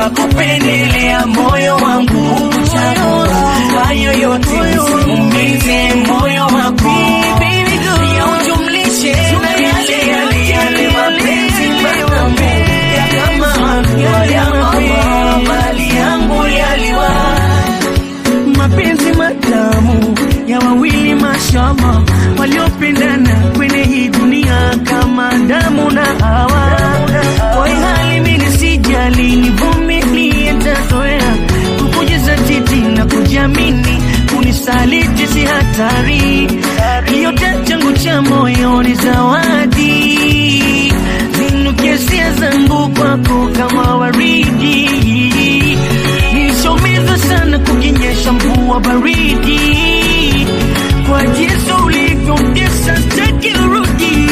makosa kupendelea moyo wangu kuchagua hayo yote usiumize moyo wako pia ujumlishe na yale yale yale mapenzi matamu ya kama alua ya mama mali yangu yaliwa mapenzi matamu ya wawili mashama waliopendana kwenye hii dunia kama damu na hawa kwa hii hali mimi sijali nivumilie tazoea kukujaza titi na kujiamini kunisaliti si hatari yote changu cha moyo ni zawadi zinukesia zangu kwako kama waridi nilishaumiza sana kukinyesha mvua baridi kwa jinsi ulivyomtesa sitaki urudi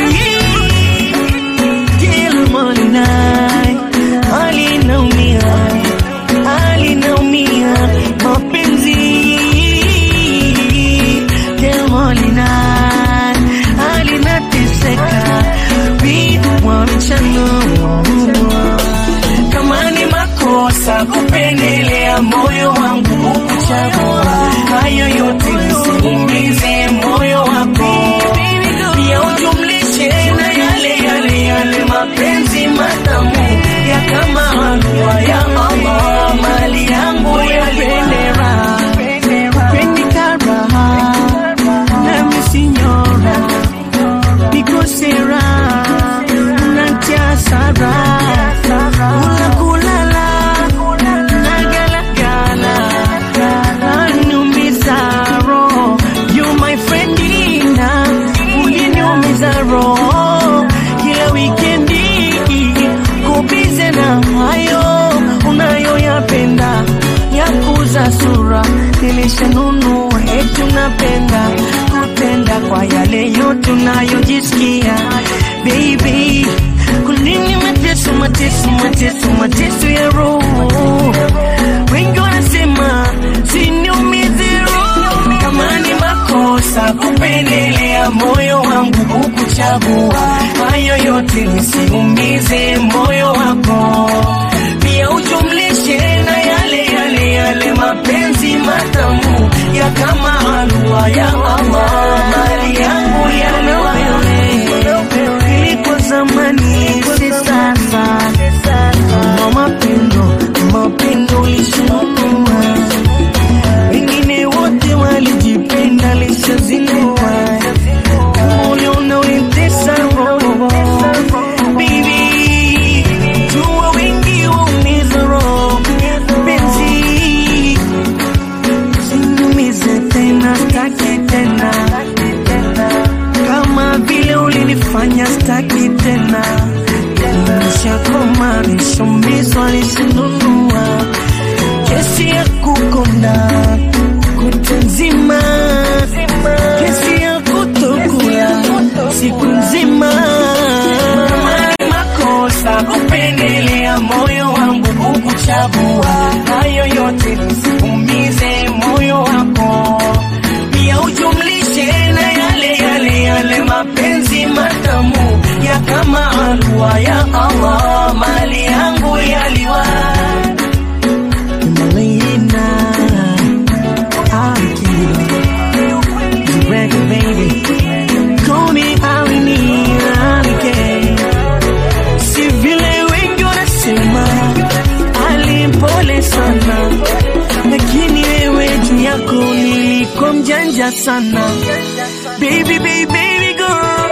Kila mwanai alinaumia alinaumia mapenzi Kila mwanai alinateseka viwa mchano kama ni makosa kupendelea moyo wangu kuchagua hayo yote usiumize moyo wako pia ujumlishe na yale yale yale mapenzi matamu ya kama alua ya mama mali yangu yalipendera Pendikara, nami signora, nikosera, natia sara, kula kulala, nagalagala, anumiza roho, you my friend Ina, uliniumiza roho, kila wikendi, kubize na hayo unayoyapenda ya kuza sura nilishanunua eti unapenda kutenda kwa yale yote unayojisikia baby kunini mateso mateso mateso mateso ya roho wengi wanasema siniumize roho kama ni makosa kupendelea moyo wangu kukuchagua hayo yote nisiumize moyo wako pia ujumlishe na yale yale yale mapenzi matamu ya kama alua ya mama mali yangu yaliwa ilikuwa zamani si sasa na mapendo mapendo ulishanunua wengine wote walijipenda lishazinua uliona ulitesa roho Baby, jua wengi waumiza roho penzi sinumize tena staki tena kama vile ulinifanya staki tena nishakoma nishomizwa nishinunua kesi ya kukonda kutu nzima kesi ya kutokula siku nzima kama ni makosa kupendelea moyo wangu kukuchagua hayo yote nisiumize moyo wako pia ujumlishe na yale yale yale mapenzi matamu ya kama alua ya Allah mali yangu yaliwa Malina, Akira, Zureka baby, call me Alini, Alike. Si vile wengi wanasema alimpole sana, lakini wewe juu yako nilikuwa mjanja sana, baby baby baby girl.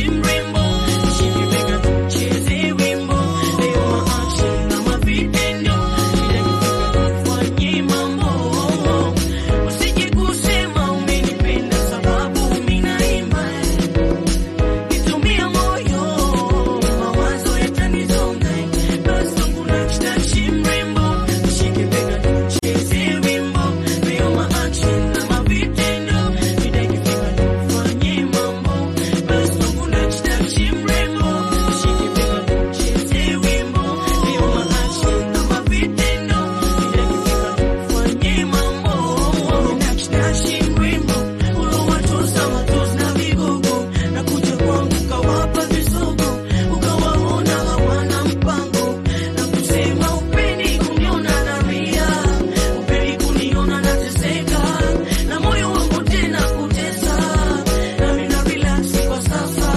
mrembo, shike bega tucheze wimbo, leo maaction na mavitendo, bila kufika tufanye mambo, usije kusema umenipenda sababu mimi naimba Nitumia moyo, mawazo yatanizonga. Basi wangu nakutashi mrembo, nishike bega tucheze wimbo. Leo ma-action na mavitendo, mida ikifika tufanye mambo. Basi wangu nakutashi mrembo, nishike bega tucheze wimbo. Leo ma-action na mavitendo, mida ikifika tufanye mambo. Wangu nakutashi mrembo, ulowatoza matozi na vigogo na kuja kwangu ukawapa visogo, ukawaona hawana mpango, na kusema upendi kuniona nalia, upendi kuniona nateseka, na moyo wangu tena kutesa, nami na relax kwa sasa.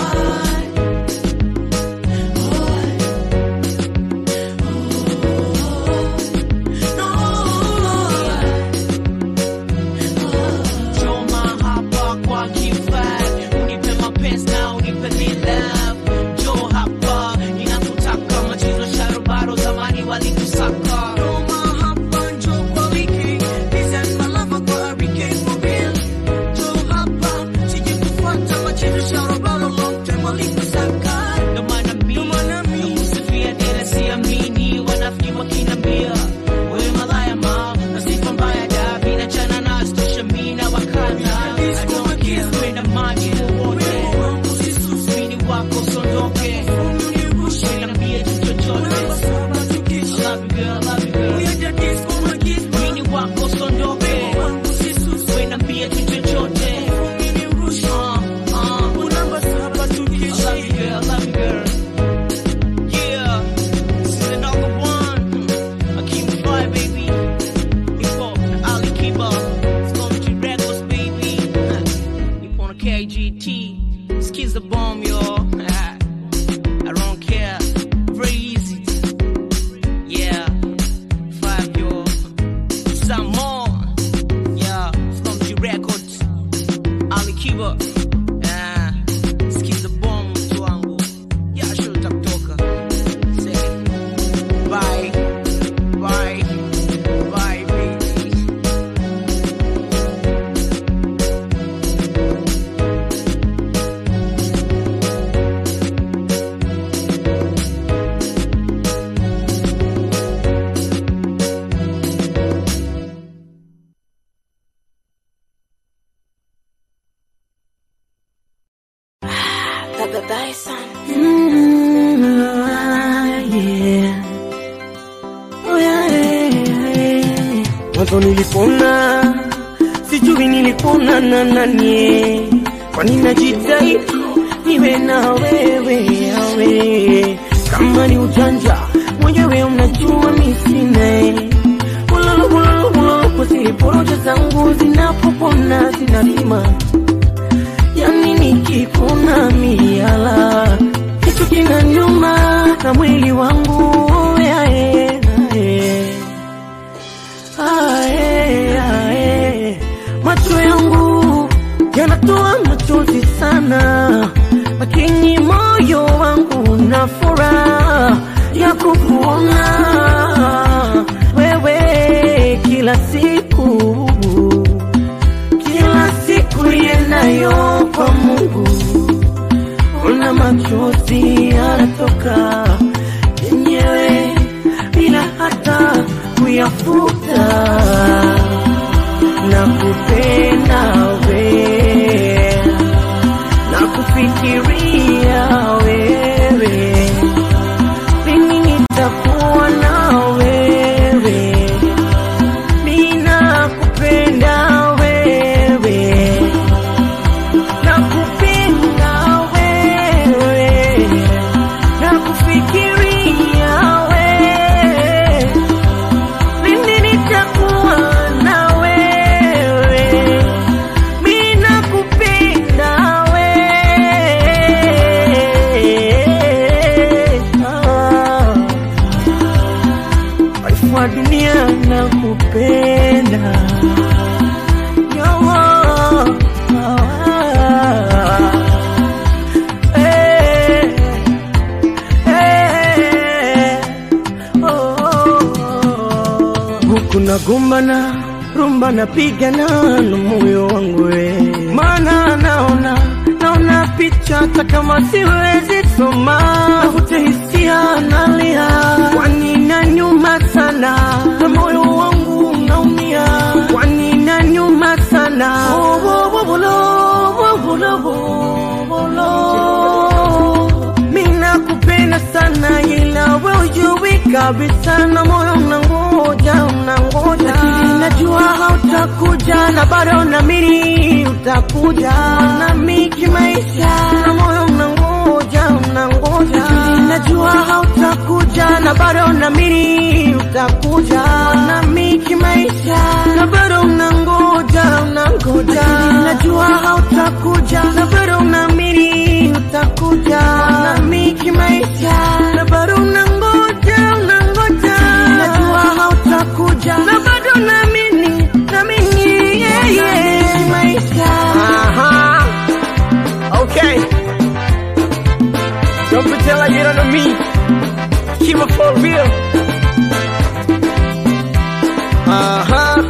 Choma hapa kwa kifaa, unipe mapenzi na unipe the love. Njoo hapa, ninakutaka machizo sharubaro, zamani walikusaka. Choma hapa, njoo kwa wiki, this is my lover kwa Hurricane for real. Njoo hapa, sije kufuata machizo sharubaro, long time walikusaka. Ndo maana mimi nakusifia, tena siamini, wanafiki wakinambia, wewe malaya ma, na sifa mbaya da, vinachana na stisha mimi na wakata. I don't care, kwenda maji wowote. Mini wako sondoke, usiniambie tu chochote. I love you girl, I love you girl. Mini wako sondoke, usiniambie tu chochote. Uh, uh. I love you girl, I love you girl. Yeah, this is another one. Akeem Fire, baby. Hip hop, Ali Kiba. It's going to records, baby. Hip on a KGT. Skills the bomb, yo. I don't care. Very easy. Yeah. Five, yo. Some more. Yeah. It's going to records. Ali Kiba. Ah. Skills the bomb, mtu wangu. Yeah, sure utakutoka. Say. Bye. Bye. Bye, baby. Baba Bison. Mm, ah, yeah. Oh, yeah, yeah, yeah. Mwanzo nilipona, sijui nilipona na nani, kwani najitahidi niwe na wewe yawe, kama ni ujanja mwenyewe unajua mi sina ulolo ulolo ulolo, kwa zile porojo zangu zinapopona zinalima yani nikipona miala kitu kina nyuma na mwili wangu yae, yae. Ae, ae. macho yangu yanatoa machozi sana lakini moyo wangu na furaha ya kukuona wewe kila siku kila siku yenayo kwa Mungu, una machozi yanatoka yenyewe bila hata kuyafuta. Na kupenda we na kufikiria wewe, lini nitakuwa na wewe Mina kupenda wewe, nakupenda wewe, nakufikiria wewe, lini nitakuwa na wewe, mina kupenda wewe ah. Waifu wa dunia na kupenda Yawa, ah, eh, tunagombana rumba napigana na moyo wangu we, maana naona naona picha hata kama siwezi soma, navute hisia nalia, kwani na nyuma sana na moyo wangu unaumia, kwani na nyuma sana Oh, oh, oh, bolo, oh, bolo, oh, bolo. Mina kupenda sana ila we ujui kabisa na moyo unangoja unangoja, lakini najua hautakuja na bado naamini utakuja nami kimaisha, na moyo unangoja unangoja, lakini najua hautakuja na bado naamini utakuja nami kimaisha, na bado unangoja unangoja, lakini najua hautakuja na bado naamini utakuja nami kimaisha, na bado unangoja unangoja, najua hautakuja na bado naamini naamini yeah, yeah. kimaisha. Aha. Okay. Don't pretend like you don't know me. Keep it for real. Uh-huh.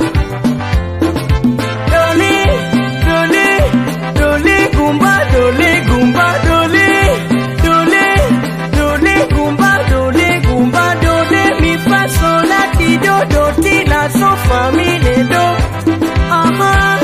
Dole, dole, dole, gumba, dole, gumba, dole, dole, dole, gumba, dole, gumba, dole, mi fa sol la ti do do ti la so fa mi le do. Uh-huh.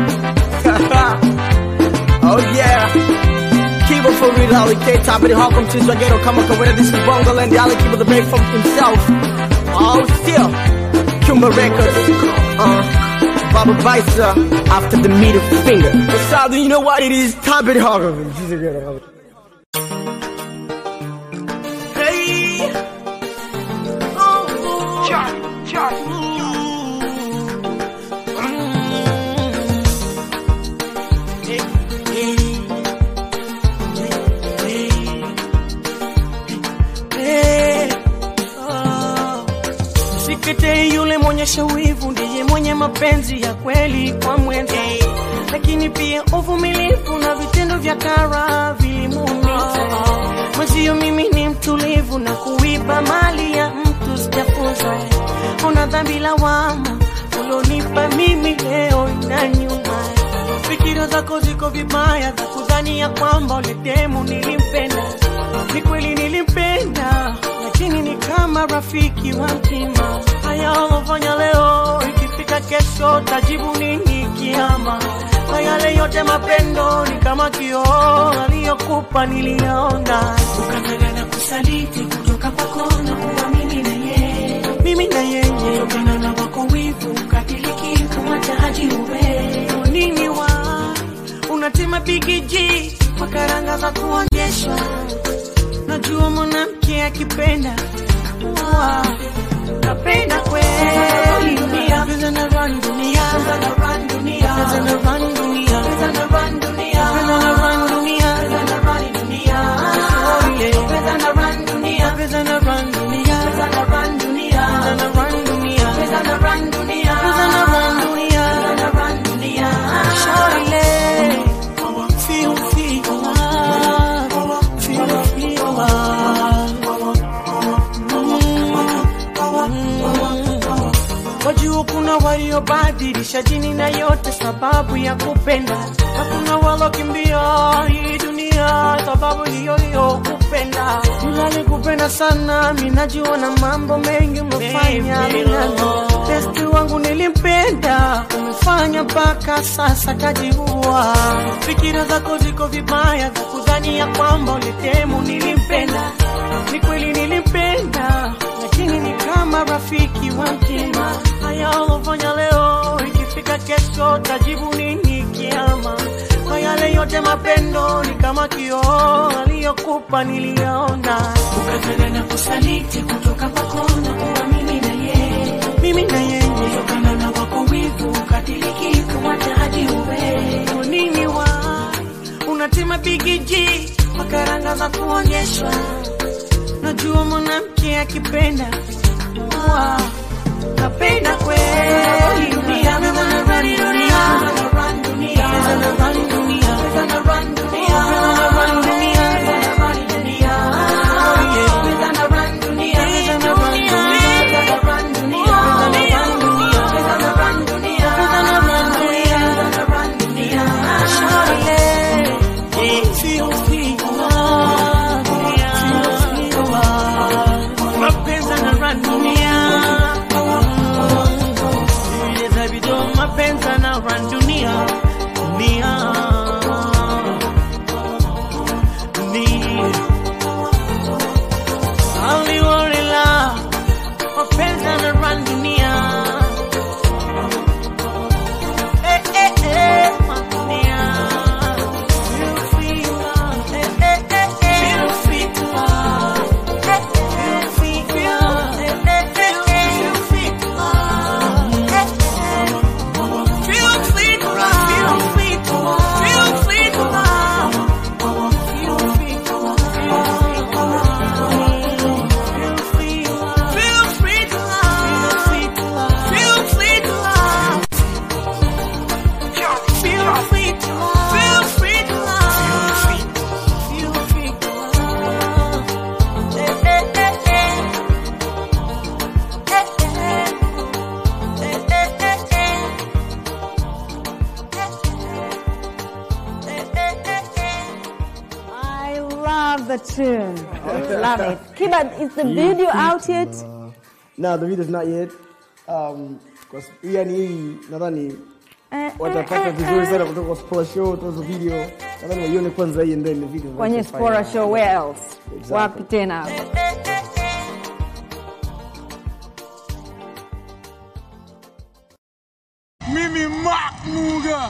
oh yeah. Keep it for real, Holly K. Top of the Hawk, I'm Chiz Ghetto, come on, come with this is Bongo and the Ali keep it the break from himself. Oh, still. Kumba Records. Uh, Baba Baisa after the middle finger. Besides, you know what it is? Top of the Hawk, I'm Chiz Ghetto. Hey. Oh. Char, char. Hey, hey. Hey, oh. Sikete yule mwenyesha wivu ndiye mwenye mapenzi ya kweli kwa mwenza, lakini pia uvumilivu na vitendo vya kara vilimuumiza. Mwenzio mimi ni mtulivu na kuiba mali ya mtu sijafunza. Una dhambi lawama ulionipa mimi leo na nyuma fikira zako ziko vibaya za kudhani ya kwamba uletemu nilimpenda. Ni kweli nilimpenda, lakini ni kama rafiki wa mtima. Haya ulofanya leo, ikifika kesho tajibu nini kiama? Na yale yote mapendo ni kama kioo aliyokupa niliyaona, ukangana na kusaliti kutoka kwako na kuwa mimi na yeye, mimi na yeye, kutokana na wako wivu ukatiliki kumwacha haji uwe nini wa unatema bigiji kwa karanga za kuonyeshwa. Najua mwanamke akipenda wa napenda kweli dunia, pesa na run dunia, pesa na run dunia, pesa na run dunia, pesa na run dunia, pesa na run dunia, pesa na run dunia, oh yeah, pesa na run dunia, pesa na run dunia, pesa na run dunia, pesa na run dunia, pesa na run dunia, pesa na run dunia, pesa na run dunia, shawty feel feel love, feel feel love. Wajua kuna waliobadilisha jini na yote sababu ya kupenda, na kuna walokimbia hii dunia sababu hiyo hiyo kupenda. Yule kupenda sana, mimi najua na mambo mengi umefanya minano. Besti wangu nilimpenda, umefanya mpaka sasa kajiua. Fikira zako ziko vibaya za kudhani ya kwamba ulitemu nilimpenda. Ni kweli nilimpenda, lakini ni kama rafiki wa mtima. Haya ulofanya leo, ikifika kesho tajibu nini kiama? Kwa yale yote mapendo ni kama kioo aliyokupa niliyaona, ukatana na kusaliti kutoka kwako na kuwa mimi na yeye, mimi na yeye, kutokana na wako wivu ukatiliki kumwacha hadi uwe Kwa nini wa unatema bigiji kwa karanga za kuonyeshwa Najua mwanamke akipenda wa napenda kweli dunia, pesa na run dunia, pesa na run dunia, pesa na run dunia, pesa na run dunia, pesa na run dunia, pesa na run dunia, oh yeah, pesa na run dunia, pesa na run dunia, pesa na run dunia, pesa na run dunia, tune. Love it. Kiba, is the video out yet? No, the video's not yet. Um, kwa s- yani hii nadhani Eh, watapata vizuri sana kutoka kwa Spora Show, tuzo video. Nadhani waione kwanza hii and then the video. kwenye Spora Show, where else? Exactly. Wapi tena? Mimi Mark Muga.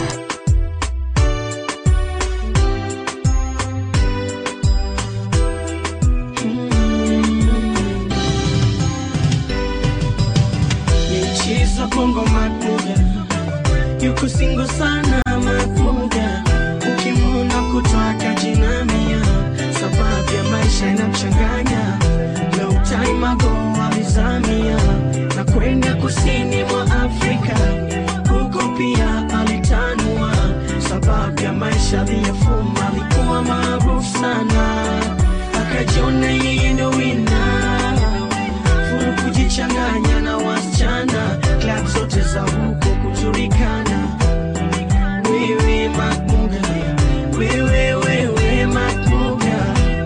Michezo Bongo Makuga yuko singo sana Makuga, ukimwona kutoka jinamia, sababu ya maisha inamchanganya. Long time ago alizamia na kwenda kusini mwa Afrika, huko pia alitanua, sababu ya maisha aliyofuma, alikuwa maarufu sana, akajiona yeye ndo winner furu kujichanganya na wasichana klab zote za huko kujulikana wewe makmuga wewe wewe makmuga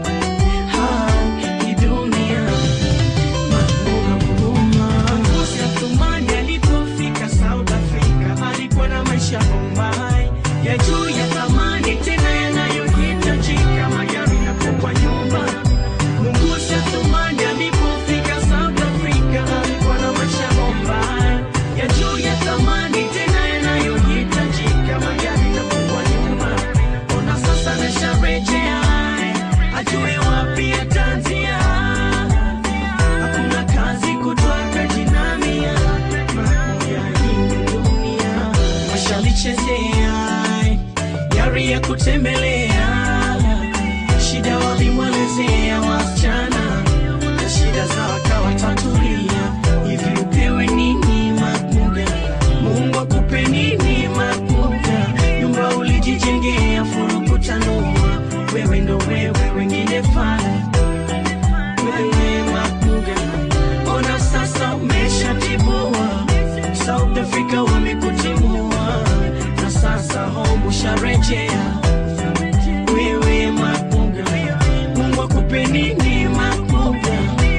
hii dunia makmuga huruma ngozi ya tumani alipofika south africa alikuwa na maisha bombay ya juu ya thamani tena yanayohitajika magari na kubwa nyumba Mungusi Athumani alipofika South Africa alikuwa na maisha bomba ya juu ya thamani tena yanayohitajika magari na kubwa nyuma. Ona sasa nasharejea ajue wapi ataanzia. Hakuna kazi kutoka jinamia mamoya hii dunia washalichezea yari ya kutembelea shida walimwelezea wasichana na shida za wakawatatulia hivi upewe nini makuga mungu akupe nini makuga nyumba ulijijengea furukutanua wewe ndo wewe wengine fana wewe makuga ona sasa umeshatibua south africa wamekutimua na sasa home usharejea wewe makuga mungu akupe nini makuga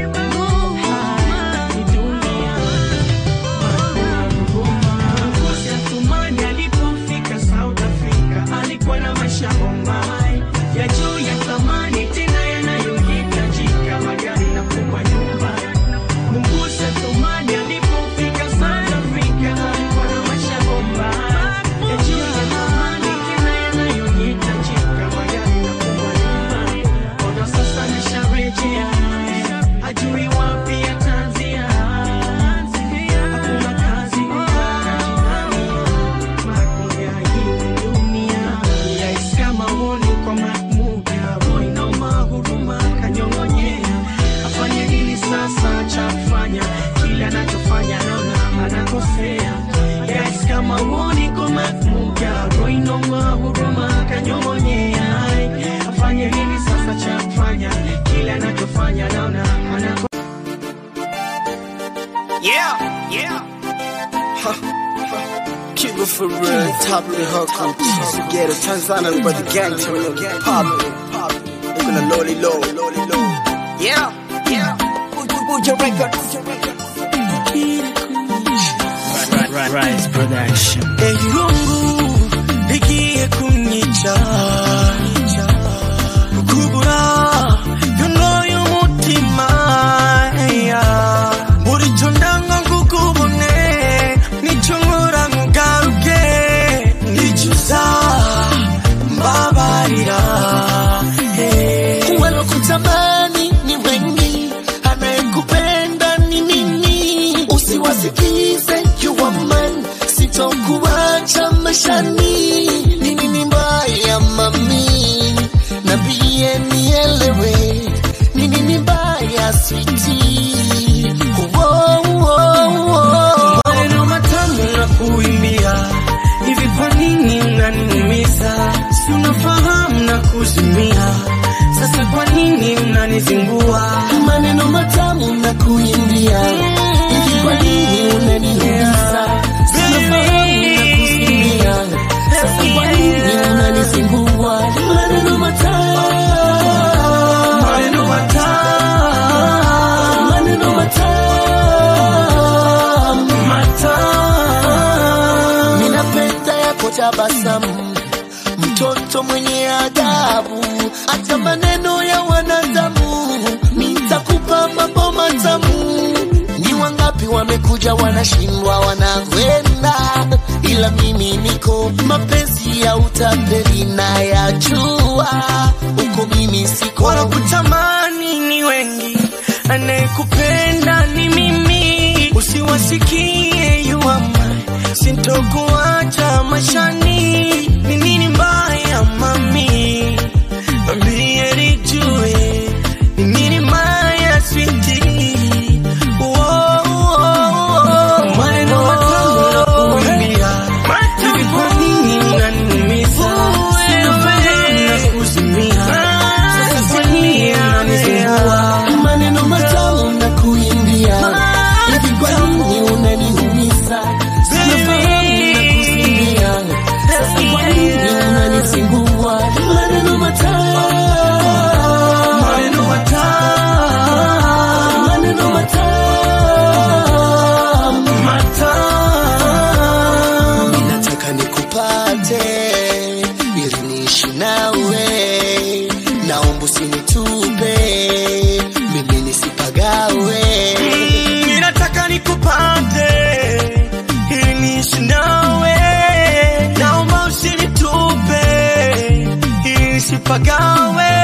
Hai, dunia Ngozi ya Thumani alipofika South Africa alikuwa na maisha bombay ya juu ya thamani tena yanayohitajika magari na kubwa nyumba. Mungusi ya Thumani alipofika South Africa alikuwa na maisha bombay ya juu ya thamani tena yanayohitajika magari na kubwa nyumba. Ona sasa nisharejea ajui wapi ataanzia. Hakuna kazi kutoka jinani makuga hii dunia Rais kama honi kwa mamuga Roy na mahuruma kanyong'onyea afanye nini sasa cha kufanya kile anachofanya naona anakosea Rais kama honi kwa mamuga Roy na mahuruma kanyong'onyea afanye nini sasa cha kufanya kile anachofanya naona anakosea Yeah, yeah. Kigo for real, top of the hook, I'm cheesy ghetto, Tanzania, but the gang turn on get poppin'. Look on the lowly low, lowly low. Yeah, yeah. Uja record, uja record. Rise Production. Irungu ligiye kunyica kubura yono y'umutima buri cyo ndanga kukubone nicyo nkora nkugaruke nicuza mbabarira walokutamani ni wengi, anayekupenda ni mimi. Usiwasikize you are man, sitokuacha maishani. Ni nini mbaya mami, na pia nielewe ni nini mbaya switi. maneno matamu na kuimbia hivi, kwa nini unaniumiza? Si unafahamu na kuzimia, sasa kwa nini unanizingua? maneno matamu na kuimbia hivi, kwa nini unaniumiza? Sinafahamu na kusikia, sasa kwa nini unanizingua? Maneno matamu tabasamu, mtoto mwenye adabu, hata maneno ya wanadamu, nitakupa mambo matamu. Ni wangapi wamekuja wanashindwa wanakwenda, ila mimi niko mapenzi ya utapeli na ya jua uko mimi siko wanakutamani ni wengi, anayekupenda ni mimi. Usiwasikie yuama, sintokuacha mashani. Ni nini mbaya mami, ambie nijue ni nini mbaya switi maneno matamu nakuambia, hivi kwa nini unaniumiza? Sinafahamu na kuzimia, sasa kwa nini unanisumbua? maneno matamu na kuimbia hivi kwa nini unaniumiza sinafahamu na kusimbia sasa kwa nini unanisumbua maneno matamu Maneno matamu, maneno matamu matamu. nataka nikupate ili niishi nawe naomba usinitupe mimi nisipagawe Ninataka nikupate ili niishi nawe, naomba usinitupe ili nisipagawe.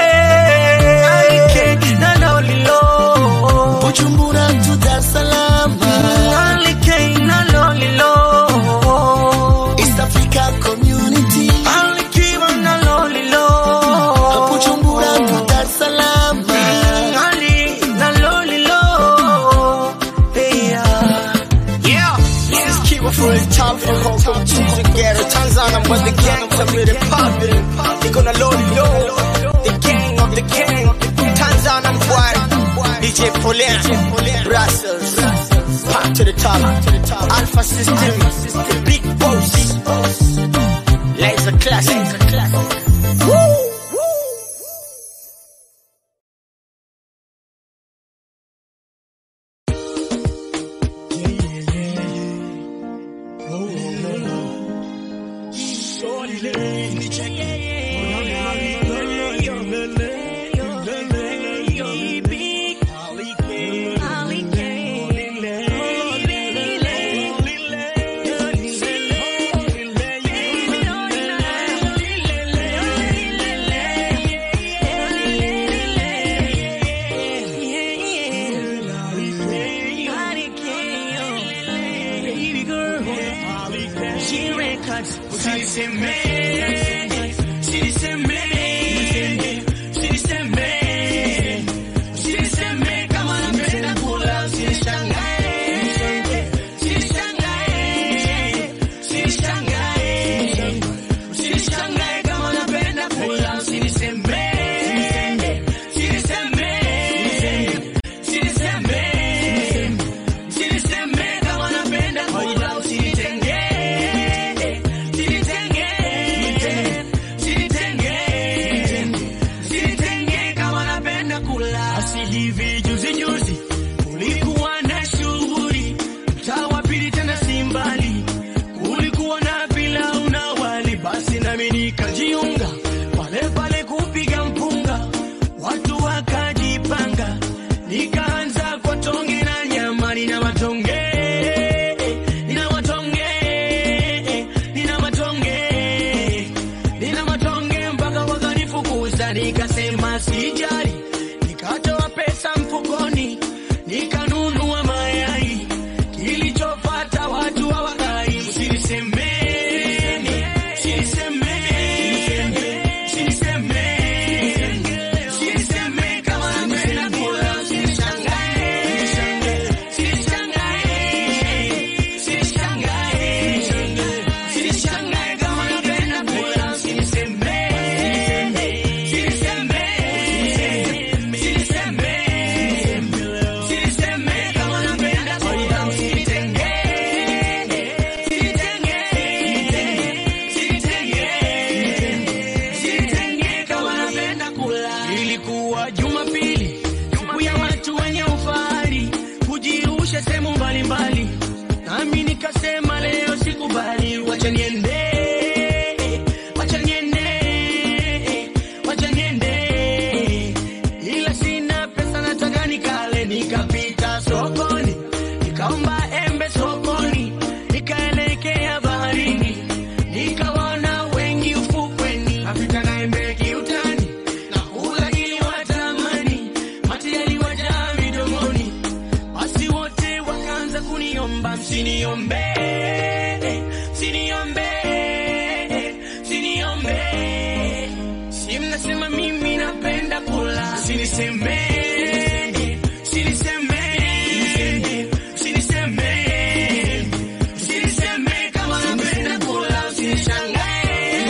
Alike na lolilo, bujumbura tu dar es salaam alike na lolilo, east africa community alikiwa na lolilo, bujumbura tu dar es salaam ali na lolilo, yeah. Yeah, this is Kiva for his top for Hong Kong, choosing ghetto. Tanzania, but the gang to really poppin'. They gonna load it low. The gang of the gang. Tanzania boy. DJ Polian. Brussels. Pop to the top. Alpha system. Big boss. Laser classic. Woo! Basi hivi juzi juzi kulikuwa na shughuli mtaa wa pili tena si mbali, kulikuwa na pilau na wali, basi nami nikajiunga pale pale kupiga mpunga, watu wakajipanga, nikaanza kwa tonge na nyama, nina matonge nina matonge nina matonge nina matonge mpaka wakanifukuza, nikasema sijali, nikatoa pesa mfukoni, nikanunua mayai. Kilichofuata watu hawakai, usinisemeni, usinisemeni, usinisemeni, usinisemeni kama napenda kula, usinishangae, usinishangae, usinishangae, usinishangae kama napenda kula, usinisemeni, Ilikuwa Jumapili, siku ya watu wenye ufahari kujirusha sehemu mbalimbali, nami nikasema leo sikubali, wacha niende usiniombe usiniombe usiniombe si mnasema mimi napenda kula usiniseme usiniseme usiniseme usiniseme kama napenda kula usinishangae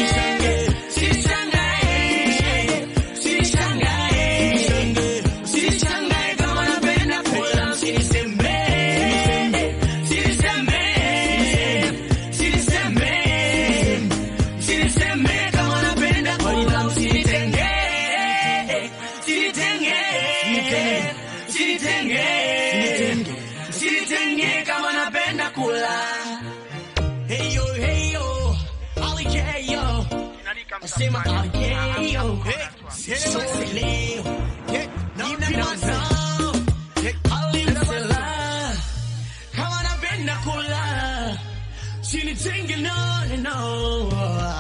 usinishangae usinishangae usinishangae kama napenda kula usiniseme usiniseme usiniseme usiniseme kama napenda kula usinitenge usinitenge usinitenge usinitenge kama napenda kula Hey yo, hey yo, Ali K yo. Nasema Ali K yo. Hey, so leo. Ninamazao. Ali Msela. Kama napenda kula. Sinitenge no, no, no.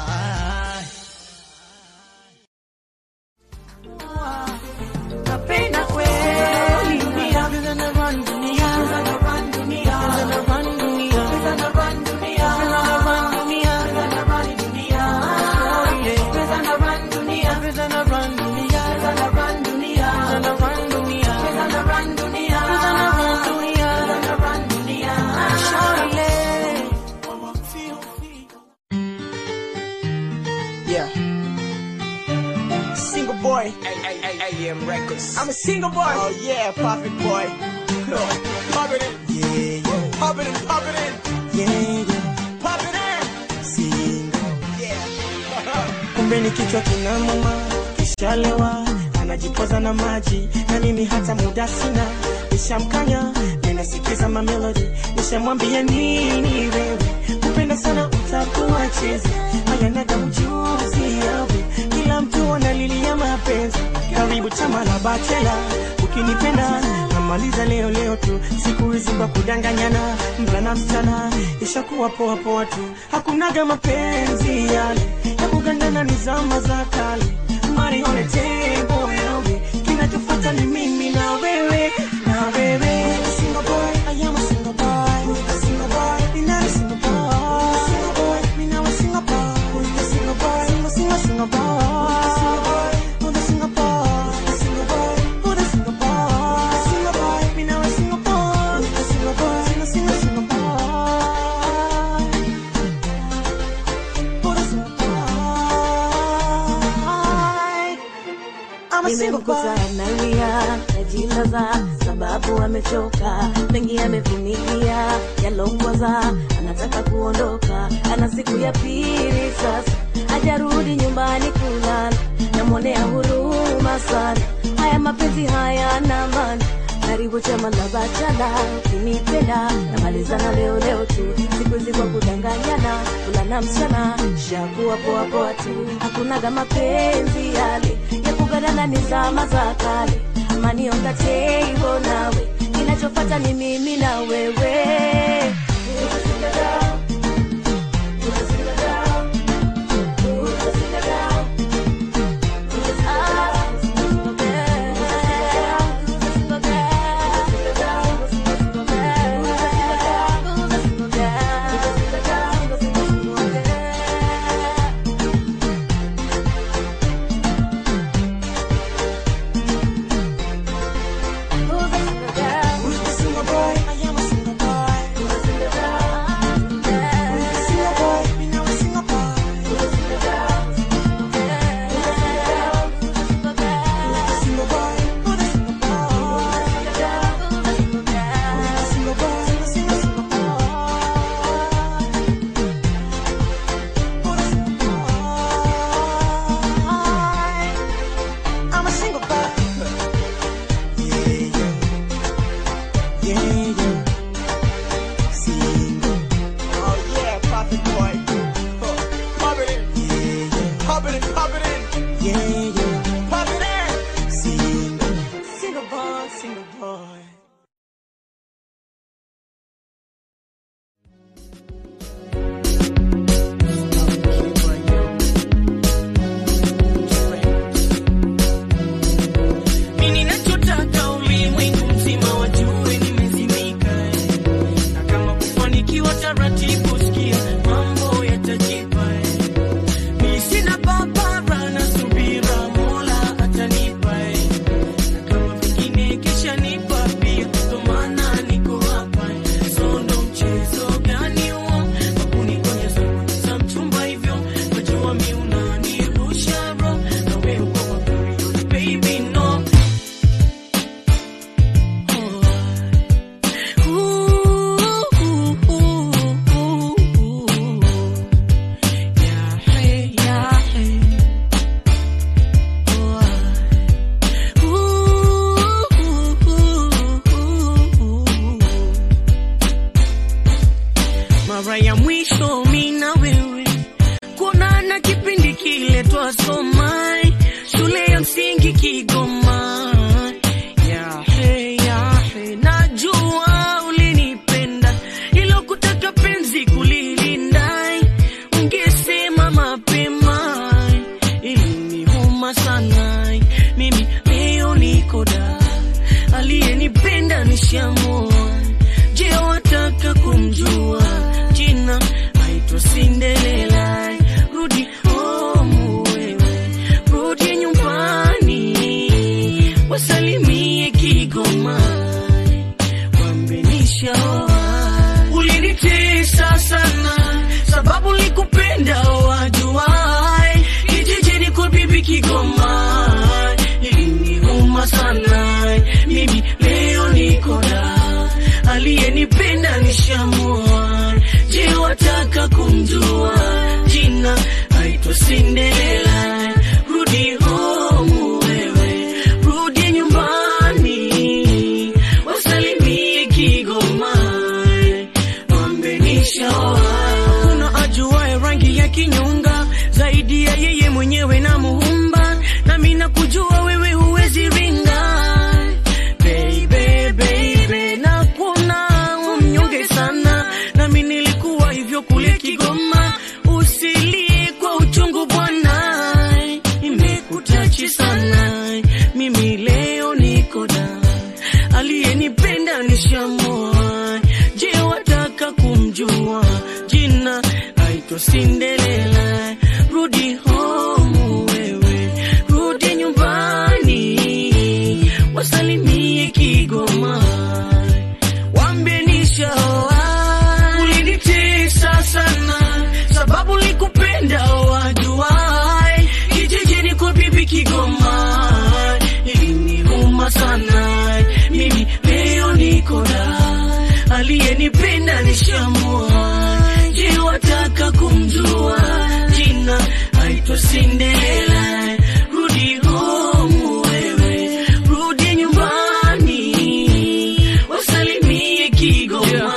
Napenda kweli dunia, vile na run dunia, vile na run dunia, vile na run dunia, vile na run dunia, vile na run dunia, vile na run dunia, vile na run dunia, vile na run dunia, vile na run dunia, vile na run dunia, vile na run dunia, vile na run dunia, vile na run dunia, Shawty. Yeah. Single boy. AM Records. I'm a single boy. Oh yeah, perfect boy. Pop it in. Yeah, yeah. Pop it in, pop it in. Yeah, yeah. Pop it in. Single. Yeah. kumbe ni kichwa kinamuma kishalewa anajipoza na maji na mimi hata muda sina nishamkanya ninasikiza mamelodi nishamwambia nini wewe kupenda sana utakuwa chezi hayanaga ujuzi yawe kila mtu analilia mapenzi karibu chama la bachela ukinipenda namaliza leo leo tu siku hizi kwa kudanganyana mvulana msichana ishakuwa poa poa tu hakunaga mapenzi yale ya kugandana ni zama za kale mari on the table yawe kinachofuata ni mimi na wewe na wewe single boy I am a single boy a single boy you're not a single boy single boy me now a single boy a single boy single single single boy single boy who's the single boy a single boy who's the single boy a single boy me now a single boy a single boy single single single boy who's the single boy I'm a single boy nimemkuta analia najilaza sababu amechoka mengi amevumilia yalongwaza anataka kuondoka ana siku ya pili sasa hajarudi nyumbani kulala namwonea huruma sana haya mapenzi haya na maana karibu chama la bachala ukinipenda namalizana leo leo tu siku hizi kwa kudanganyana kulana mchana shakuwa poa poa tu hakunaga mapenzi yale ya kugadana ni zama za kale amani on the table nawe kinachofata ni mimi na wewe Who's the single boy? I am a single boy. aliyenipenda nishamua. Je, wataka kumjua jina? Aitwa Cinderella. Rudi home wewe, rudi nyumbani, wasalimie Kigoma, wambe nishaoa. Ulinitesa sana sababu likupenda wajuai, kijijini kwa bibi Kigoma iliniuma sana. Mimi leo niko da, aliyenipenda nishamua. Je, wataka kumjua jina? Aitwa Cinderella. Rudi home wewe, rudi nyumbani, wasalimie Kigoma, wambe nishaoa. Kuna ajuaye rangi ya kinyonga zaidi ya yeye mwenyewe na muumba, nami nakujua wewe huwezi ringa baby, baby, na kuna mnyonge sana, nami nilikuwa hivyo kule Kigoma. Usilie kwa uchungu bwana, imekutachi sana. Mimi leo niko da, aliyenipenda nishamua. Je, wataka kumjua jina? Aitwa Cinderella. Rudi home wewe, rudi nyumbani, wasalimie Kigoma, wambie nishaoa. Ulinitesa sana sababu likupenda wajuai, kijijini kwa bibi Kigoma iliniuma sana. Mimi leo niko da, aliyenipenda nishamua. Je, wataka kumjua jina? Aitwa Cinderella. Rudi home wewe, rudi nyumbani, wasalimie Kigoma,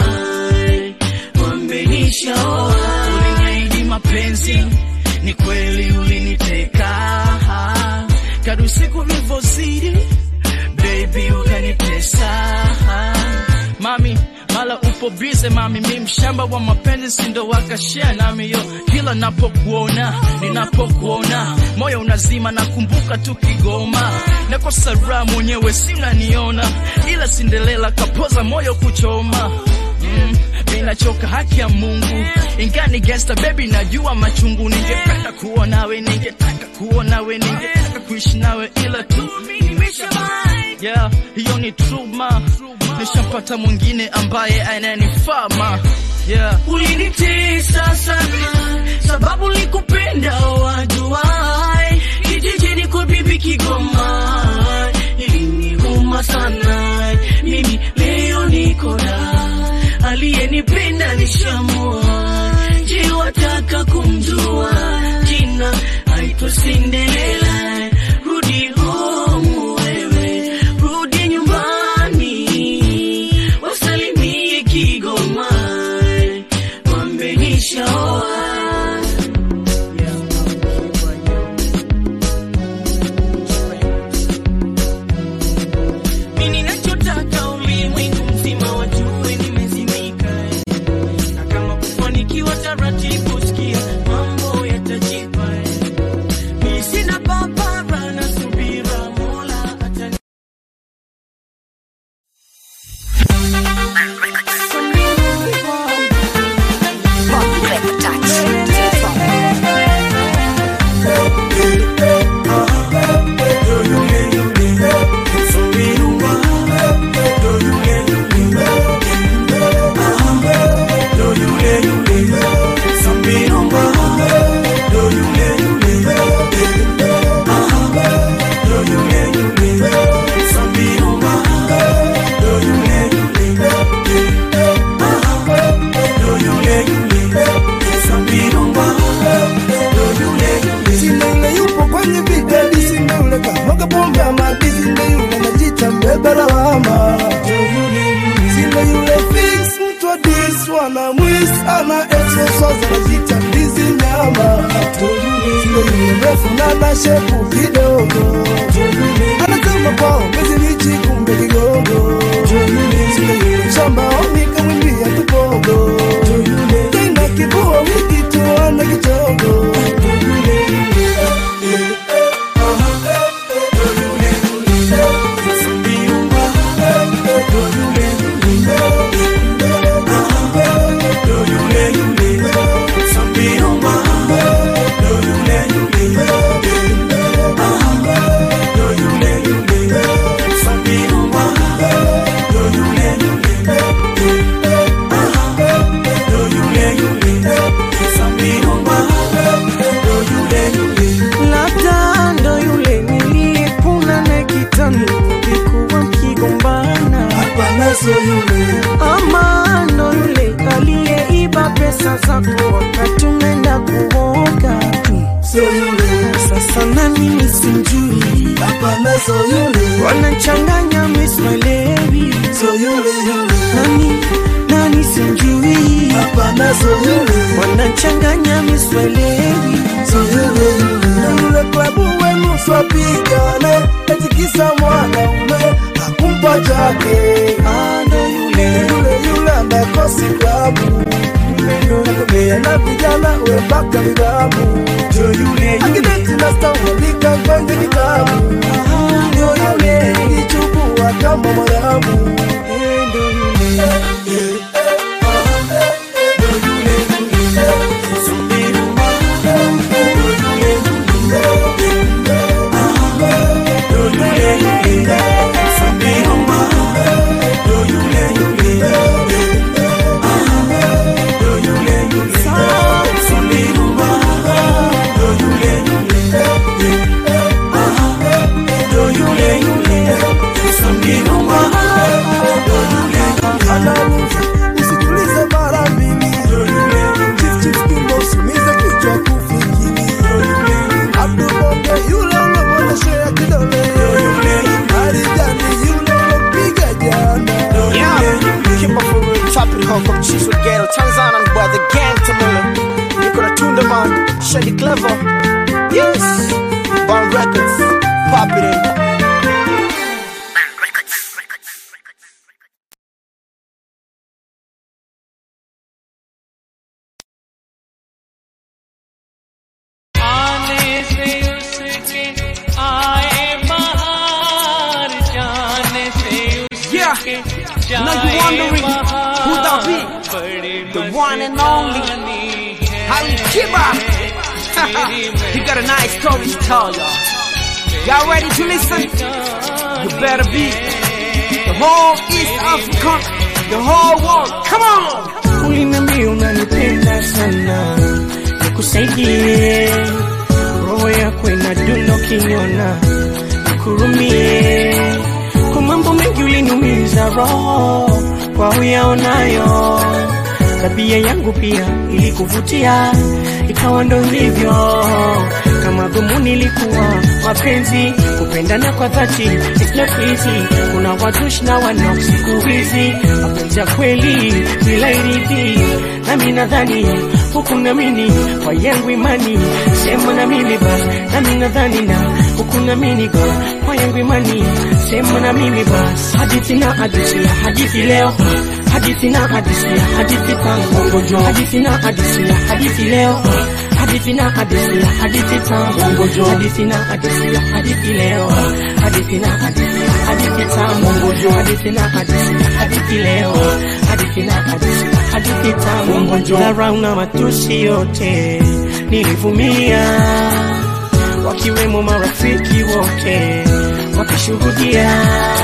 wambe nishaoa. Uliniahidi mapenzi, ni kweli uliniteka, kadu siku ulivyozidi baby ukanitesa mami mala upo bize mami mi mshamba wa mapenzi sindo wakashia nami yo kila napokuona ninapokuona moyo unazima nakumbuka tu Kigoma nakosa raha mwenyewe si unaniona ila Cinderella kapoza moyo kuchoma mm, ninachoka haki ya Mungu ingani gangsta baby najua machungu ningependa kuwa nawe ningetaka kuwa nawe ningetaka kuishi nawe ila tu yeah, hiyo ni truma nishampata mwingine ambaye ananifaa ma yeah. Ulinitesa sana sababu likupenda wajuai, kijijini kwa bibi Kigoma iliniuma sana. Mimi leo niko da, aliyenipenda nishamua. Je, wataka kumjua jina? Aitwa Cinderella. Rudi home wewe, rudi nyumbani, wasalimie Kigoma, wambe nishaoa. Mimi ninachotaka ulimwengu mzima wajue nimezimika, na kama kufanikiwa taratibu, sikia mambo yatajipa. Mimi sina papara na subira, Mola atani Sina yule yupo kwenye vigadi, sina yule kamwaga pombe ya madi, sina yule anajiita mbeba lawama. Sina yule fix mtu wa dis wana mwis ana exercise anajiita ndizi nyama. Sina yule refu na ana shepu kidogo, anasema kwao mezi lichi kumbe kigogo. Sina yule shamba oni kamwimbia kibogo, tena kibua wiki tu ana kichogo. utani mlikuwa mkigombana hapana so yule ama ndo yule aliyeiba pesa zako wakati umeenda kuoga so yule sasa nani nisimjui hapana so yule wanachanganya miswalewi so yule yule nani nani simjui hapana so yule wanachanganya miswalewi so yule yule na yule klabu wenu swapigane etikisa mwanaume hakumpa chake Ah, ndo yule yule yule anakosi klabu nakomea na vijana wepaka nidhamu ndo yule yule akideti na staulika kwenye kitabu ndio yule ilichukua kama mwaramu Eh, ndo yule Anaruhusu usikilize mara mbili. Chief, chief, kimbo, usiumize kichwa kufikiri. Abdulonge yule unamwonyeshea kidole. Marijani yule unapiga jana. Yeah, keep up for real, top of the hawk of Chiefs with Ghetto, Tanzania, and by the gang to me. Niko na Tunda man, Shady Clever. Yes, Barn Records, pop it in. आने से उसके आए बाहर जाने से उसके Yeah, now you wondering who that be? The one and only Ali Kiba. he got a nice story to tell y'all. Y'all ready to listen? You better be. The whole East Africa, the whole world. Come on! uliniambia unanipenda sana nikusaidie roho yako inadunda ukiniona nikurumie kwa mambo mengi uliniumiza roho kwa uyaonayo tabia yangu pia ilikuvutia ikawa ndo hivyo kama dhumuni ilikuwa mapenzi kupendana kwa dhati it's not easy kuna watush na wanok siku hizi mapenzi ya kweli bila iridhi nami nadhani huku namini kwa yangu imani sema na mimi basi nami nadhani na huku namini kwa kwa yangu imani sema na mimi basi hadithi na hadithi ya hadithi leo hadithi na hadithi ya hadithi tangu hadithi na hadithi ya hadithi leo hadithi na hadithi ya hadithi tangu hadithi na hadithi ya hadithi leo hadithi na hadithi ya hadithi tangu hadithi na hadithi ya hadithi leo hadithi na hadithi ya hadithi tangu dharau na matusi yote nilivumilia wakiwemo marafiki wote wakishuhudia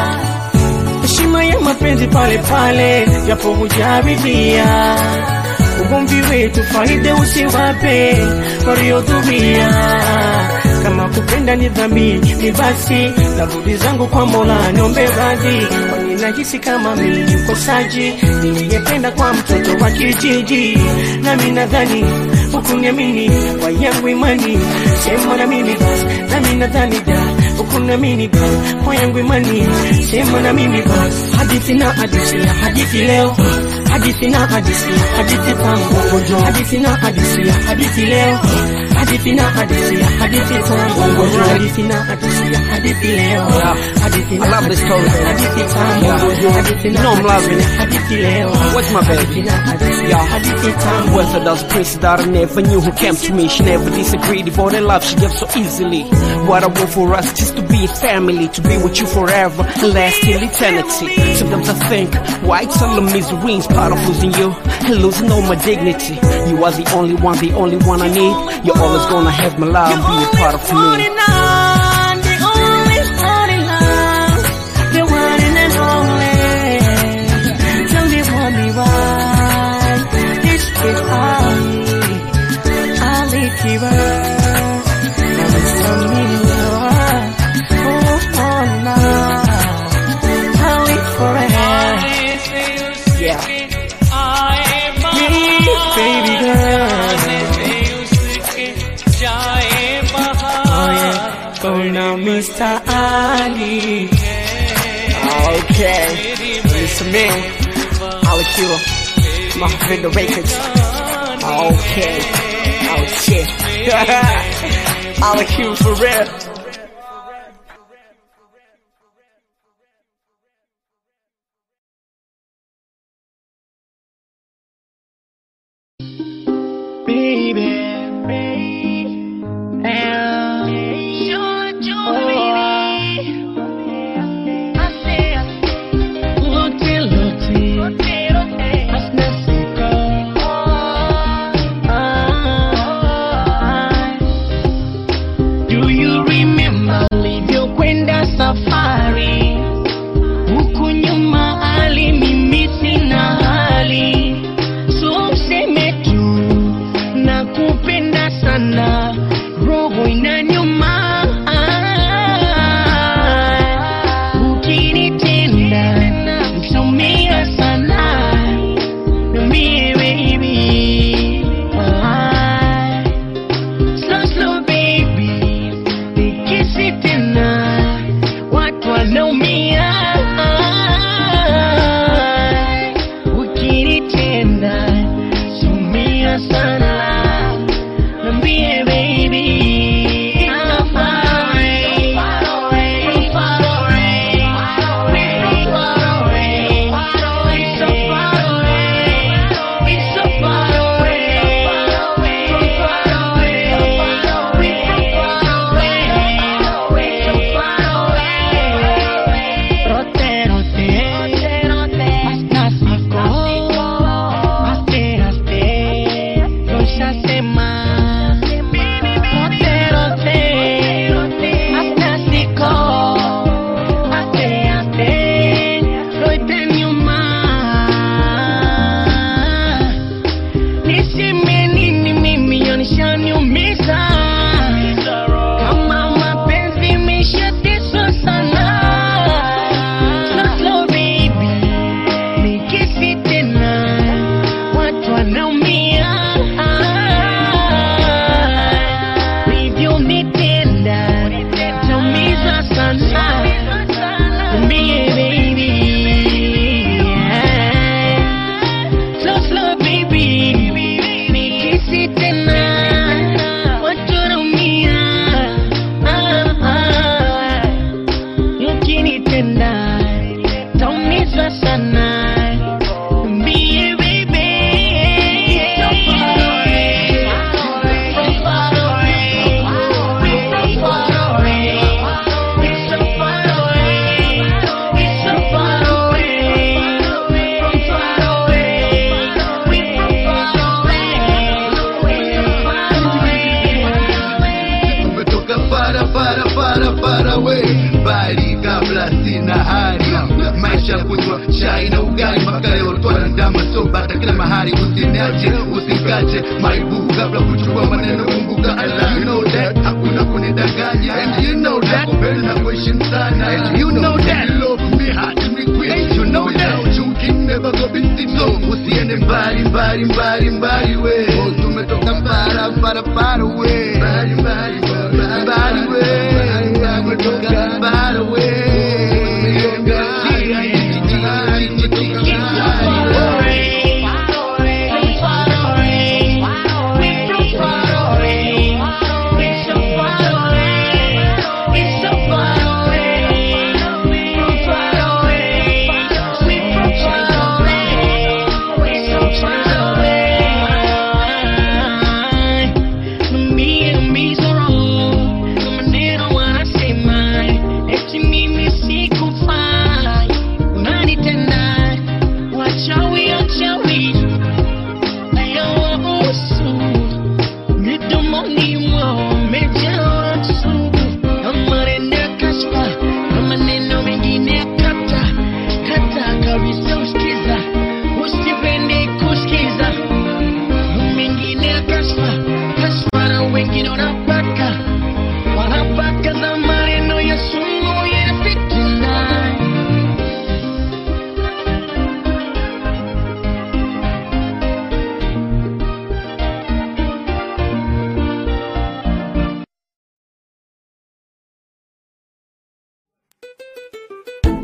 heshima ya mapenzi pale pale, japo hujaridhia ugomvi wetu, faida usiwape waliodhumia. Kama kupenda ni dhambi, ni basi narudi zangu kwa Mola, niombe radhi, kwani nahisi kama mimi ni mkosaji niliyependa kwa mtoto wa kijiji, nami nadhani hukuniamini kwa yangu imani, sema na mimi basi, nami nadhani da hukuniamini basi kwa yangu imani, sema na mimi basi, hadithi na hadithi ya hadithi leo hadithi na hadithi ya hadithi tangu hadithi na hadithi ya hadithi leo hadithi na hadithi ya hadithi tangu hadithi na hadithi ya hadithi leo hadithi na I love this story, hadithi ya baby. hadithi tangu hadithi na You know I'm loving hadithi ya it. hadithi leo What's my baby? hadithi na hadithi ya hadithi tangu Whether those princes that I never knew who came to me, she never disagreed. Devoted love she gave so easily. What I want for us just to be a family, to be with you forever and last till eternity. Sometimes I think, why it's all the misery in spite of losing you and losing all my dignity. You are the only one, the only one I need. You're always gonna have my love, be a part of me. Okay. Listen me. I'll kill my friend the records. Okay. Oh shit. I'll kill for real. Do you remember ulivyokwenda safari huku nyuma ali mimi sina hali so useme tu na kupenda sana roho inanyuma ukinitenda msumia sana Niambie baby ah. Slow slow baby nikisi tena watu wanaumia ukinitenda sumia sana Niambie baby I'm far away, from far away, we're from far away, we're so far away, we're so far away, from far away, we're from far away, we're so far away. Rote, rote, hasta cinco, haste, haste, loshasema. Rote, rote, hasta cinco, haste, haste, loite nyuma. Niseme nini mimi yanishaniumiza kama mapenzi imeshateswa sana Slow, slow baby nikisi tena watu wanaumia ulivyonitenda taumiza sana Niambie baby Slow, slow baby nikisi tena watu wanaumia Ah, ah. ukinitenda taumizwa sana Niambie baby So far away, so far away, so far away, so far away, so far away, from far away, we from far away, so far away. umetoka para para para para we bali kabla sina hali maisha kunywa chai na ugali mpaka leo twana ndama so bata kila mahali usiniache usikache maibu kabla kuchukua maneno kumbuka Allah you know that hakuna kunidanganya and you know that kupenda na kuheshimu sana and you know that you love me hard me quit you know that you can never go binti so usiende mbali mbali mbali mbali we tumetoka para para para we mbali mbali mbali mbali we tumetoka para we Me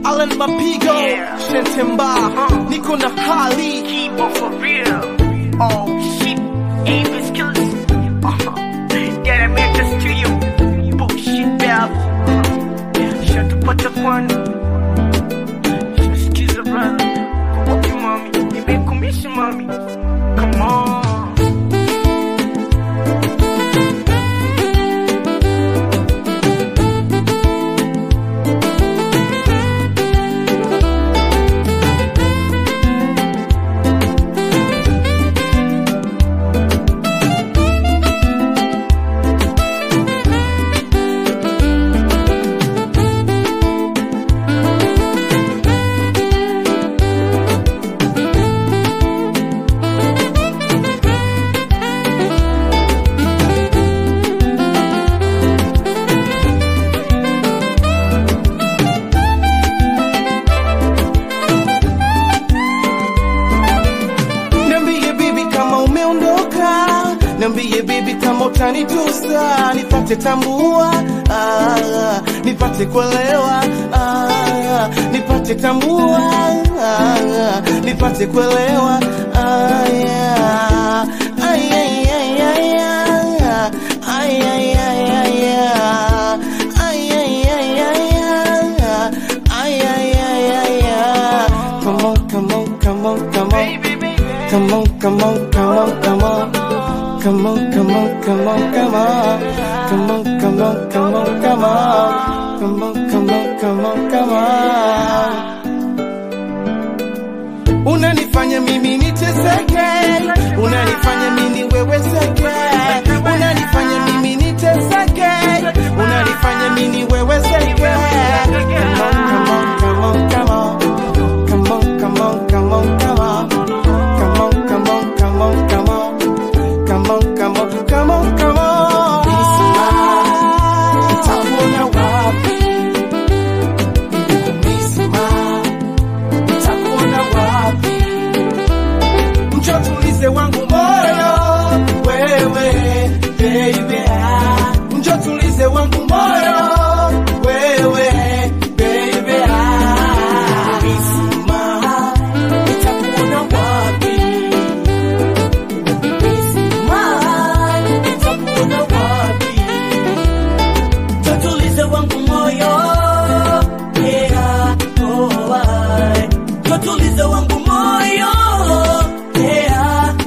Alan Mapigo, Shentemba, niko na hali Kibo for real. Oh shit, Avis killers. Uh-huh. That I made this to you. Bullshit bell. Shut the butt up one. Excuse the brother. Fuck you, mommy. You make commission, mommy. Come on. Niambie bibi kama umeondoka, niambie bibi kama utanitusa, nipate tambua, ah, nipate kuelewa, ah, nipate tambua, ah, nipate kuelewa, ah, yeah. Ay, ay, ay, ay, ah, ay, ay, ay, ay, ah, ay, ay, ay, ay, ah, ay, ay, ay, ay, ah. Come on, come on, come on, come on. Come on, come on, come on, come on. Come on, come on, come on, come on. Come on, come on, come on, come on. Come on, come on, come on, come on. Unanifanya mimi niteseke, unanifanya mimi niweweseke, unanifanya mimi niteseke, unanifanya mimi niweweseke. Come on, come on, come on, come on. Come on, come on, come on, come on. Come on, come on, come on, come on. Come on, come on, come on, come on. Nitakuona wapi? Nimekumisi Nitakuona wapi? Njoo tulize wangu moyo, wewe baby. ah. Njoo tulize wangu moyo, wewe baby. ah. Nisima, nitakuona wapi? nitakuona wapi? Tutulize wangu moyo, yeah, oh, ah. Tutulize wangu moyo, yeah,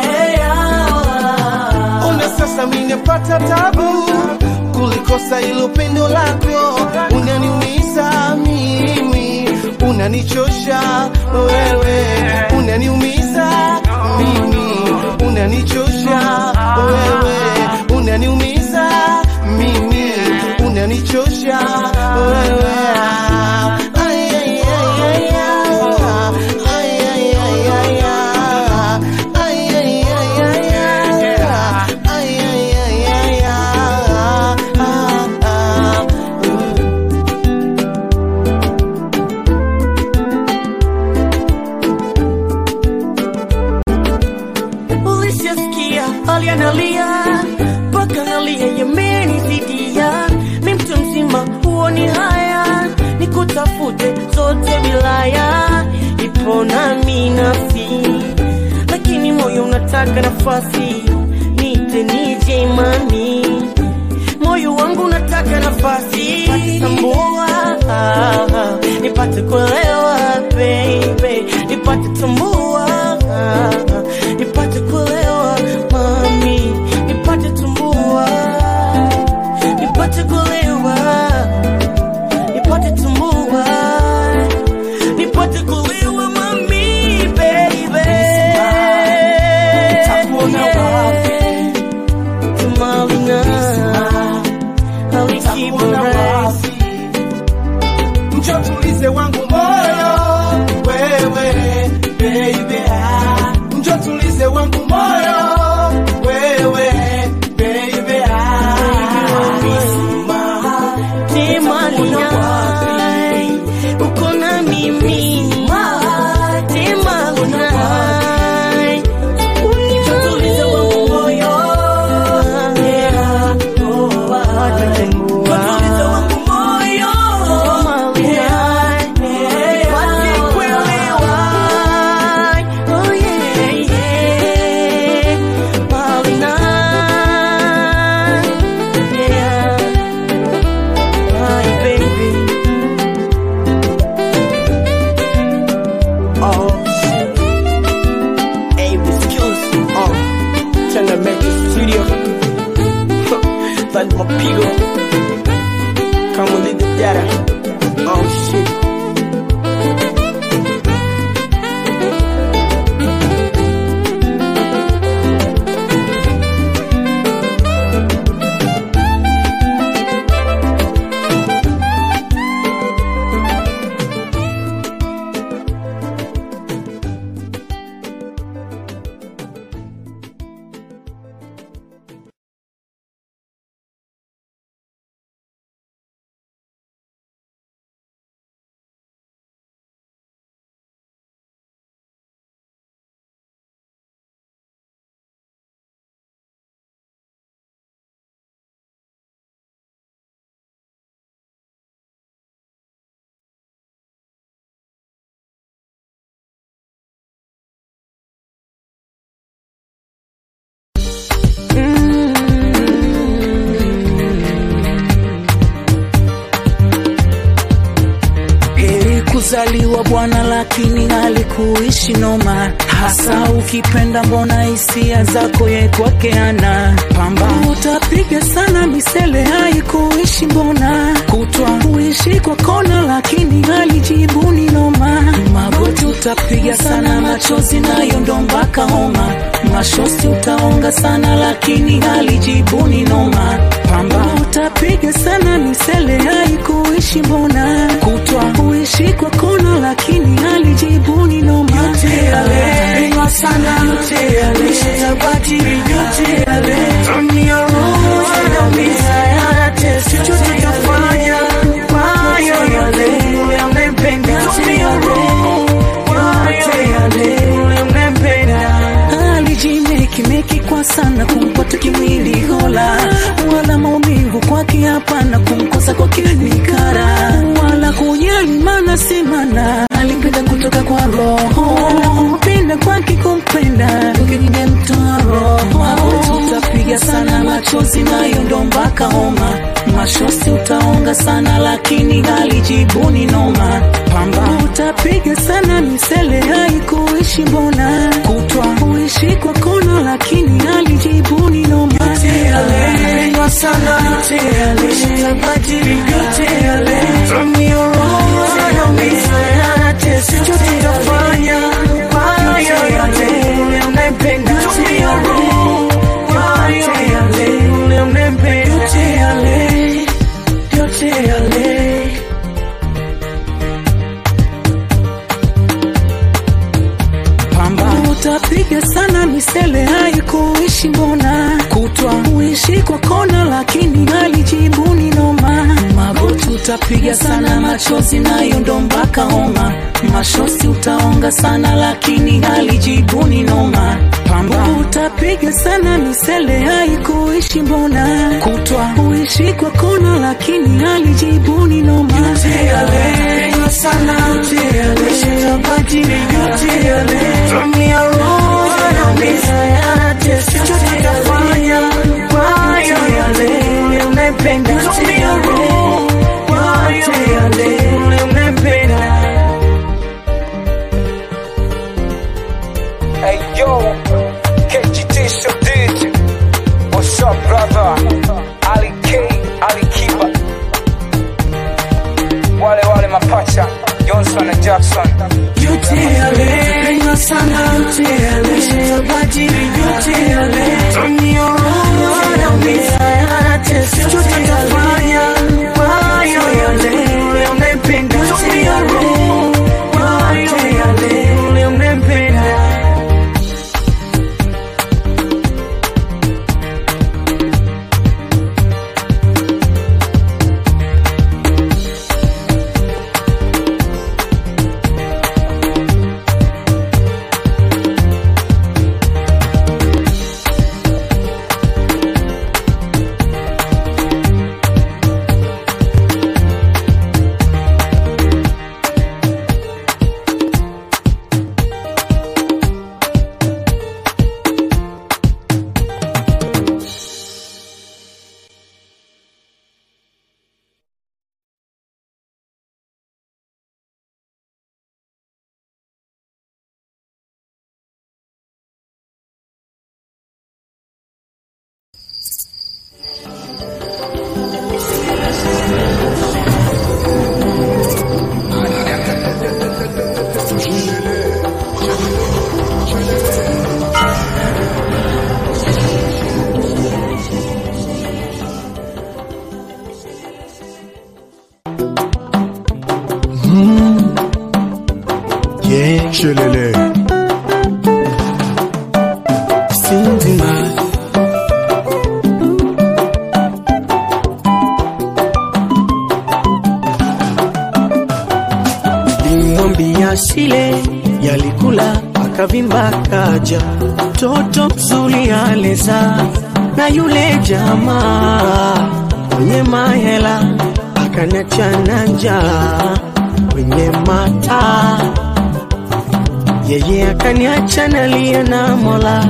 yeah. Una sasa minepata tabu kulikosa ilo pendo lako, unaniumiza mimi, unanichosha wewe, unaniumiza mimi, unanichosha wewe, unaniumiza mimi, unanichosha wewe. Ay, ay, ay, ay, ah. Ay, ay, ay, ay, ah. Ay, ay, ay, ay, ah. Ay, ay, ay, ay, ah. Ah, ah, mm. Ulishasikia hali analia mpaka nalia yamenizidia, mi mtu mzima huoni haya, nikutafute zote wilaya, ipo nami nafsi, lakini moyo unataka nafasi, nite nije mami, moyo wangu unataka nafasi, tambua nipate kuelewa baby, nipate tambua nipate kuelewa mami, nipate tambua, nipate kuelewa, nipate tambua, nipate kuelewa mami, baby. Nitakuona wapi? Tumalina, Nitakuona wapi? Njoo tulize wangu moyo, wewe baby. ah. Njoo tulize wangu moyo, wewe baby. ah. Timalina, uko na mimi, Timalina, tutulize wangu moyo, yeah, oh, ah. tutulize wangu moyo, yeah, Alikuzaliwa bwana, lakini alikuishi noma, hasa ukipenda, mbona hisia zako ye kwake ana pamba. Utapiga sana misele, haikuishi mbona, kutwa kuishi kwa kona, lakini alijibu ni noma. Magoti utapiga sana, machozi nayo ndo mpaka homa, mashosi utaonga sana, lakini alijibu ni noma. Pamba utapiga sana misele, haikuishi mbona, kutwa kuishi kwa kona, lakini alijibu ni noma. Yote yale inwa sana, yote yale yatabadili, yote yale dunia roho yanaumiza, yanatesa, chochote tutafanya kwayo yale yule unayempenda, tumia roho yote yale yule unayempenda alijimeki meki kwa sana kumpata kimwili hola, wala maumivu kwake hapana, kumkosa kwake ni kara, wala kujali mana si mana, alipenda kutoka kwa roho, penda kwake kumpenda, ningemtoa roho, utapiga sana machozi nayo ndo mpaka homa, mashosi utaonga sana, lakini alijibu ni noma, pamba utapiga sana misele, haikuishi mbona, kutwa kuishi kwa kona, lakini alijibu ni noma. Yote yale inwa sana, yote yale yatabadili, yote yale tumia roho yanaumiza, yanatesa, chochote tutafanya kwayo yale yule unayempenda, tumia roho yote yale yule unayempenda, yote yale yote yale pamba utapiga sana misele, haikuishi mbona, kutwa kuishi kwa kona, lakini alijibu ni noma. Magoti utapiga sana, machozi nayo ndo mpaka homa, mashosi utaonga sana, lakini alijibu ni noma. Pamba utapiga sana misele, haikuishi mbona, kutwa kuishi kwa kona, lakini alijibu ni noma. Yote yale inwa sana, yote yale yatabadili, yote yale tumia roho yanaumiza, yanatesa, chochote tutafanya kwayo yale yule unayempenda, tumia roho yote yale yule unayempenda. Hey yo, KGT Shadid. What's up, brother? Ali K, Ali Kiba. Wale wale mapacha, Johnson na Jackson. yote yale inwa sana, yote yale yatabadili, yote yale tumia roho yanaumiza, yanatesa, chochote tutafanya kwayo yale yule unayempenda, tumia roho yote yale yule unayempenda. Yeah. Shelele. Sindima. Limwambia sile yalikula akavimba kaja toto mzuri aleza na yule jamaa mwenye mahela akaniachana njaa kwenye mata yeye akaniacha nalia na mola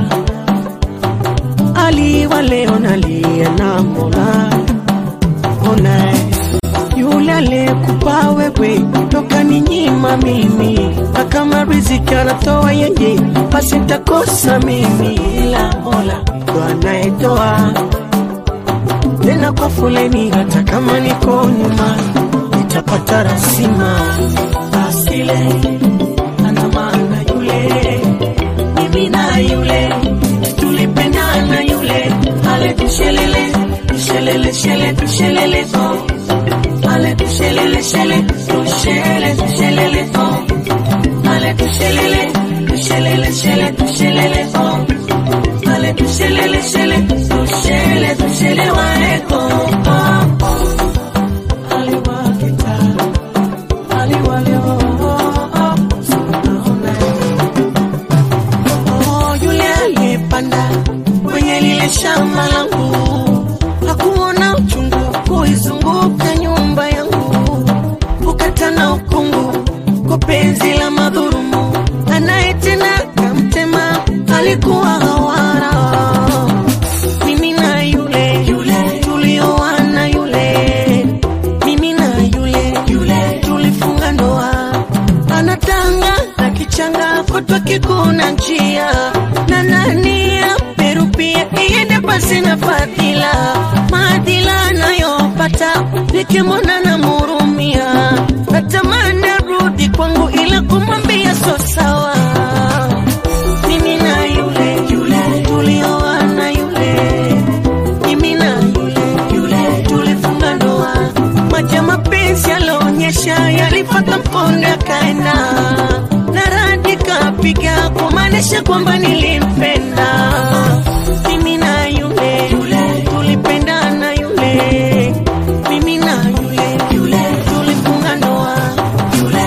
aliwa leo nalia na mola ona yule aliyekupa wewe toka ni nyima mimi, na kama riziki anatoa yeye, basi nitakosa mimi, ila Mola ndo anayetoa tena kwa foleni, hata kama niko nyuma nitapata rasima. Asile ana maana yule, mimi na yule tulipendana yule, ale tushelele tushelele shele tushelele oh, ale tushelele shele tushele tushelele oh, ale tushelele tushelele shele tushelele oh, ale tushelele shele tushele tushele waeko oh, oh. Aliwakita, aliwale, oh, oh, oh. Unaona, Oh, yule aliyepanda kwenye lile shamba langu hakuona uchungu kuizunguka nyumba yangu, kukata na ukungu kwa penzi la madhurumu, anayetenda kamtema alikuwa hawara. Mimi na yule yule tulioana yule, mimi na yule yule tulifunga ndoa, anatanga na kichanga kutwa kikuna njia na nani Peru pia iende pasi na fadhila maadila anayopata nikimwona na murumia natamani arudi kwangu ila kumwambia so sawa mimi na yule yule tulioana yule mimi na yule yule tulifunga ndoa maji ya mapenzi yalionyesha yalifata mkondo yakaenda na radi kapiga kumaanisha kwamba nilimpenda mimi na yule yule tulipendana yule mimi na yule yule tulifunga ndoa yule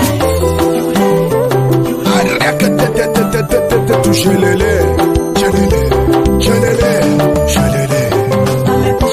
Shelele, shelele, shelele, shelele.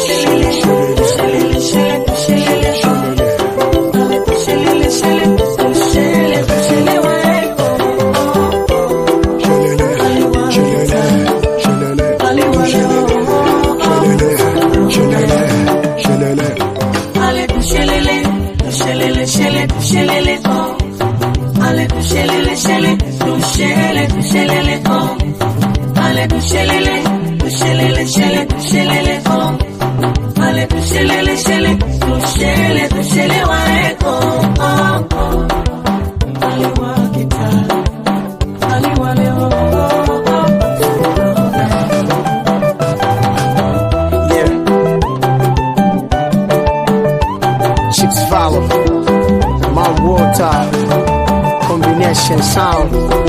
Chicks follow. My water combination sound.